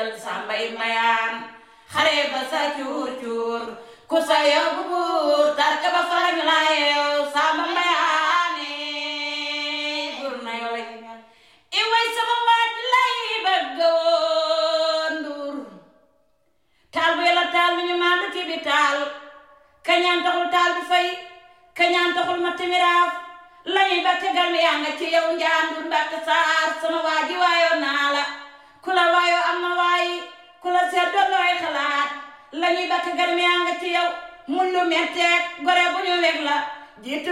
jël sàmbay mayaan xare ba sa cuur cuur ku sa yóbbu buur tarka ba farañ la yeew sàmba mayaane buur na yoo lay i way sama waaj lay bëgg woon nduur taal bu yàlla taal bi ñu maandu ci bi taal kañaan taxul taal bi fay kañaan taxul ma timiraaf lañuy ba tegal mi yaa nga ci yow njaandur mbàkk saar sama waaji waayoo naa la ku la waayoo am na waayi ku la seet doon looy xalaat lañuy ba tegal mi yaa nga ci yow mun lu metteeg gore bu ñu weg la jiitu